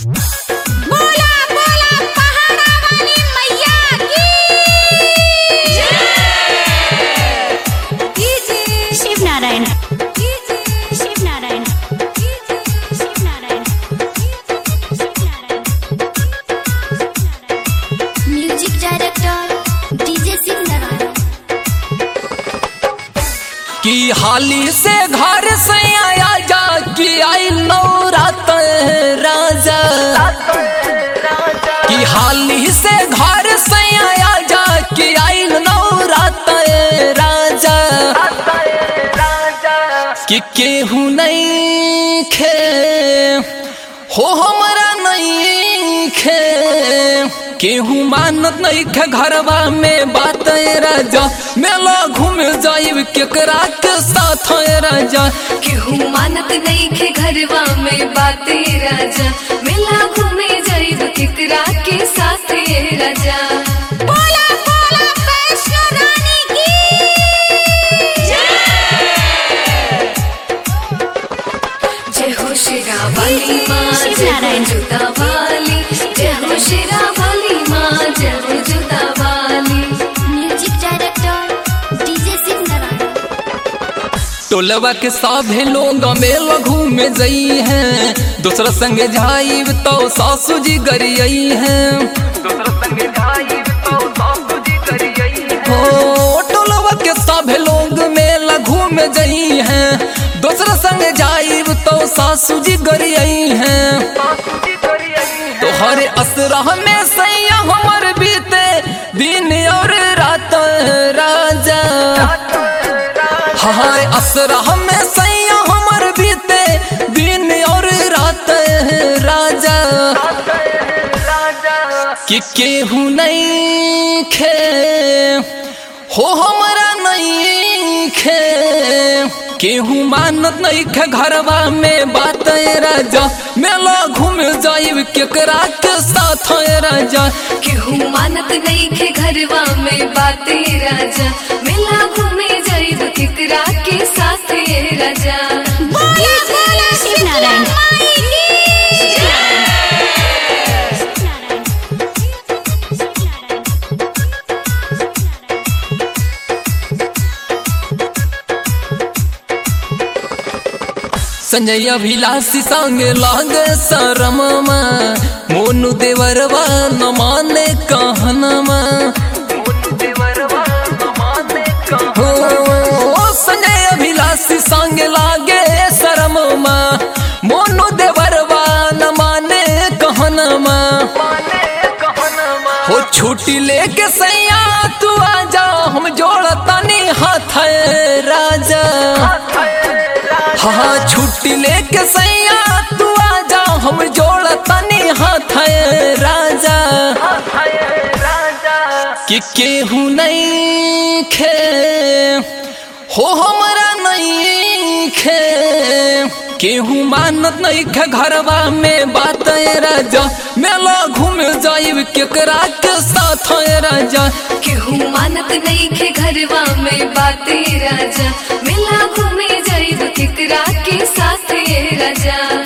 बोला बोला पहाड़ा वाली मैया की जय शिव नारायण जय Shiv Narayan Shiv Narayan Shiv Narayan music director DJ Shiv Narayan कि हाली से घर से आया जा कि आई नौरात राजा कि हाली से घर से आया जा कि आई नौरात राजा कि केहू नहीं खे हो हमरा नहीं खे केहू मानत नहीं खे घरवा में बात राजा मेला घूम जाइब केकरा के साथ राजा केहू मानत नहीं के घरवा में बाते राजा मेला घूमे जाइब केकरा के साथे राजा बोला बोला वैष्णो रानी की जय हो शेरा वाली माँ शिव जय हो नारायण। जुदा वाली जय हो शेरा वाली माँ जय हो जुदा वाली music director DJ Shiv Narayan टोलवा के सभे लोग मेला घूमे जई हैं दूसरा संग जाइब तो सासू जी गरियई हैं हो टोलवा के सभे लोग मेला घूमे जई हैं दूसरा संग जाइब तो सासू जी गरियई हैं तोहरे असरा में सैया हमर बीते दिन और रात राजा हाय असरा में सैया हमर बीते दिन और रात राजा कि केहू नहीं खे हो हमरा नहीं खे केहू मानत नहीं खे घरवा में बात राजा मेला घूम जाइब केकरा के साथ राजा केहू मानत नहीं के घरवा में बाते राजा मेला घूमे जाइब केकरा के साथे राजा बोला बोला शिव नारायण माई की संजय अभिलाषी संग लाग शरमा मोनू देवरवा न माने कहनमा हो संजय अभिलाषी संग लागे शरमा मोनू देवरवा न माने कहनमा हो छुट्टी लेके सैया तू आजा हम जोड़तानी हाथ राजा हाँ छुट्टी लेके सैया तू आजा हम जोड़तानी हाथ राजा कि केहू नहीं खे हो हमरा नहीं खे केहू मानत नहीं खे घरवा में बात राजा मेला घूम जाइब केकरा के साथ राजा केहू मानत नहीं के घरवा में बाते राजा मेला घूमे जाइब केकरा के साथे राजा